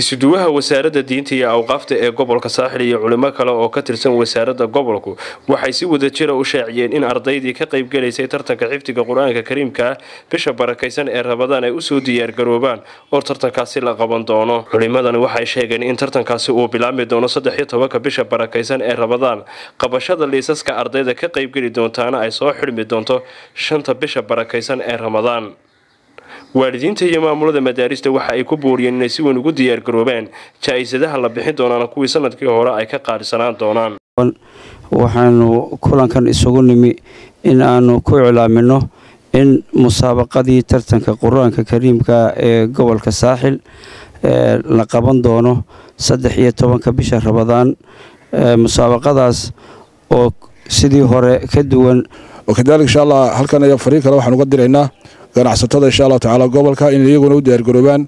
isuduwaha wasaaradda diinta iyo awqaafta ee gobolka saaxil iyo culimo kale oo ka tirsan wasaaradda gobolku waxay si wada jira u shaaciyeen in ardaydii ka qaybgalaysay tartanka xifdiga qur-aanka kariimka ah bisha barakaysan ee rabadaan ay usoo diyaargaroobaan oo tartankaasi la qaban doono culimadani waxay sheegeen in tartankaasi uu bilaabmi doono saddexiyo tobanka bisha barakaysan ee rabadaan qabashada liisaska ardayda ka qaybgeli doontaana ay soo xidhmi doonto shanta bisha barakaysan ee ramadaan waalidiinta iyo maamulada madaarista waxa ay ku booriyeen inay si weyn ugu diyaargaroobaan jaa-isadaha la bixin doonaan kuwii sanadkii hore ay ka qaadhisanaan doonaan waxaanu kulankan isugu nimi in aanu ku iclaamino in musaabaqadii tartanka qur-aanka kariimka ee gobolka saaxil la qaban doono saddex iyo tobanka bisha rabadaan musaabaqadaas oo sidii hore ka duwan wakadalik insha allah halkan ayaa fariin kale waxaan uga diraynaa ganacsatada insha allahu tacaala gobolka in iyaguna u diyaargaroobaan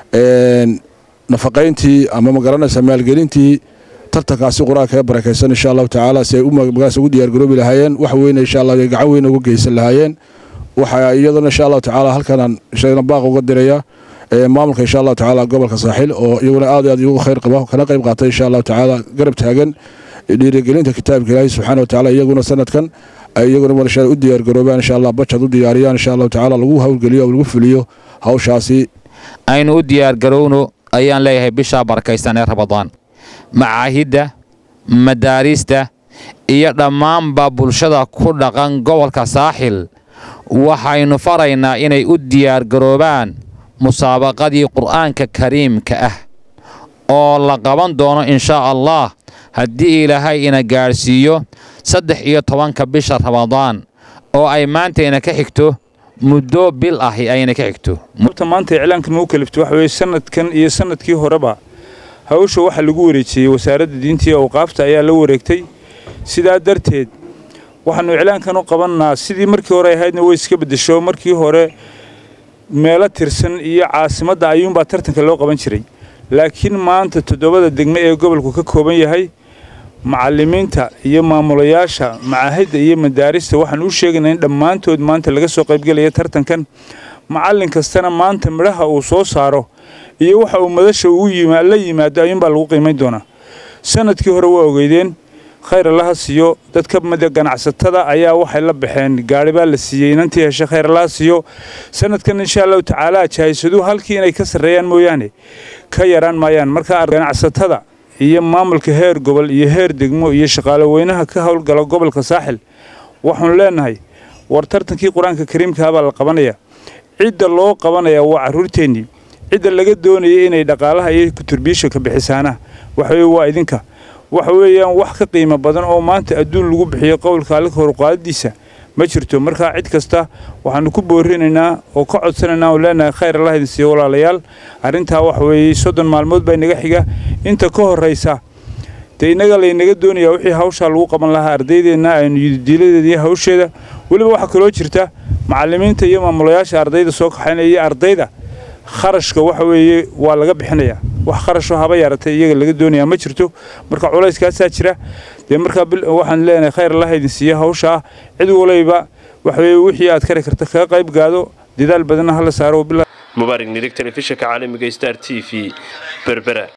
nafaqayntii ama magaranaysa maalgelintii tartankaasi qur-aanka ee barakaysan insha allahu tacaala si ay magaras ugu diyaargaroobi lahaayeen wax weyne insha allah gacan weyne uga geysan lahaayeen waxaa iyaduna insha allahu tacaala halkanaan sheegna baaq uga diraya maamulka insha allahu tacaala gobolka saaxil oo iyaguna aad aad ugu khayr qaba kana qayb qaatay insha allahu tacaala garab taagan dhiirigelinta kitaabka ilaahi subxaana wa tacaala iyaguna sanadkan ay iyaguna marashaa u diyaargaroobaan insha allah bajad u diyaariyaan insha allahu tacaala lagu howlgeliyo oo lagu fuliyo hawshaasi aynu u diyaargarowno ayaan leeyahay bishaa barakaysan ee rabadaan macaahidda madaarista iyo dhammaanba bulshada ku dhaqan gobolka saaxil waxaynu faraynaa inay u diyaargaroobaan musaabaqadii qur'aanka kariimka ah oo la qaban doono inshaa allah haddii ilaahay ina gaadhsiiyo saddex iyo tobanka bisha ramadaan oo ay maantayna ka xigto muddo bil ahi ayna ka xigto ta maanta iclaankan uu kalifto waxa weye sanadkan iyo sanadkii horeba hawsha waxaa lagu wareejiyey wasaaradda diinta iyo awqaafta ayaa la wareegtay sidaa darteed waxaannu iclaankan u qabannaa sidii markii hore ahaydna way iska beddesho markii hore meelo tirsan iyo caasimadda ayuunbaa tartanka loo qaban jiray laakiin maanta toddobada degme ee gobolku ka kooban yahay macallimiinta iyo maamulayaasha macaahidda iyo madaarista waxaan u sheegaynaa in dhammaantood maanta laga soo qaybgelaya tartankan macallin kastana maanta midhaha uu soo saaro iyo waxa uu madasha la yimaado ayuunbaa lagu qiimayn doonaa sanadkii hore waa ogeydeen khayr allaha siiyo dadka mida ganacsatada ayaa waxay la baxeen gaari baa la siiyey inantii heshe khayr allaha siiyo sanadkan insha allahu tacaala jaahisaduhu halkii inay ka sarreeyaan mooyaane ka yaraan maayaan marka ganacsatada iyo maamulka heer gobol iyo heer degmo iyo shaqaale weynaha ka howlgala gobolka saaxil waxaanu leenahay war tartankii qur-aanka kariimkaha baa la qabanaya cidda loo qabanaya waa carruurteennii cidda laga doonaya inay dhaqaalaha iyo kuturbiisha ka bixisaana waxaweye waa idinka waxa weeyaan wax ka qiimo badan oo maanta adduun lagu bixiyo qowlka allika horuqaadadiisa ma jirto markaa cid kasta waxaannu ku boorinaynaa oo ka codsanaynaa oo leenahay khayr allah idin siiyo walaalayaal arrintaa waxa weeye soddon maalmood baa inaga xiga inta ka horraysa dee innaga laynaga doonayaa wixii hawshaa lagu qaban lahaa ardaydeenna aynu yididiiladeeda iyo hawsheeda weliba waxaa kaloo jirta macallimiinta iyo maamulayaasha ardayda soo kaxaynaya iyo ardayda kharashka waxa weeye waa laga bixinayaa wax kharashoo haba yaaratay iyaga laga doonayaa ma jirto marka culayskaasaa jira dee markaa waxaan leenahay khayr allah idin siiya hawsha ah cid walayba waxaweye wixii aad kari karta kaga qayb gaado dadaal badanna hala saaro mubaarig nirig telefishinka caalamiga star t v berbera